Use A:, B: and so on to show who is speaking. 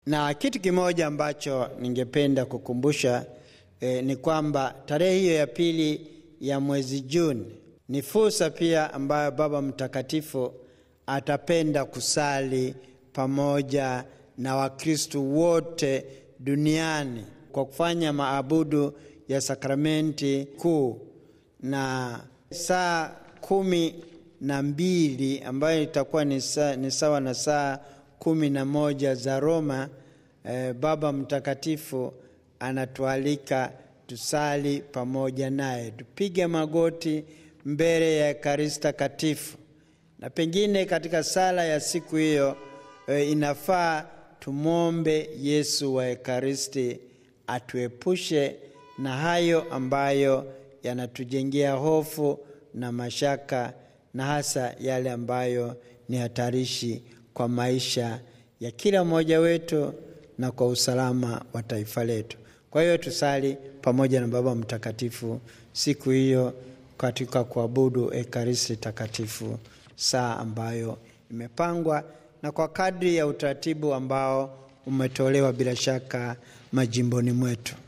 A: Na kitu kimoja ambacho ningependa kukumbusha eh, ni kwamba tarehe hiyo ya pili ya mwezi Juni ni fursa pia ambayo Baba Mtakatifu atapenda kusali pamoja na Wakristo wote duniani kwa kufanya maabudu ya sakramenti kuu na saa kumi na mbili ambayo itakuwa ni, sa, ni sawa na saa kumi na moja za Roma. Eh, Baba Mtakatifu anatualika tusali pamoja naye, tupige magoti mbele ya Ekaristi Takatifu, na pengine katika sala ya siku hiyo eh, inafaa tumwombe Yesu wa Ekaristi atuepushe na hayo ambayo yanatujengea hofu na mashaka na hasa yale ambayo ni hatarishi kwa maisha ya kila mmoja wetu na kwa usalama wa taifa letu. Kwa hiyo tusali pamoja na Baba Mtakatifu siku hiyo katika kuabudu Ekaristi Takatifu, saa ambayo imepangwa na kwa kadri ya utaratibu ambao umetolewa bila shaka majimboni mwetu.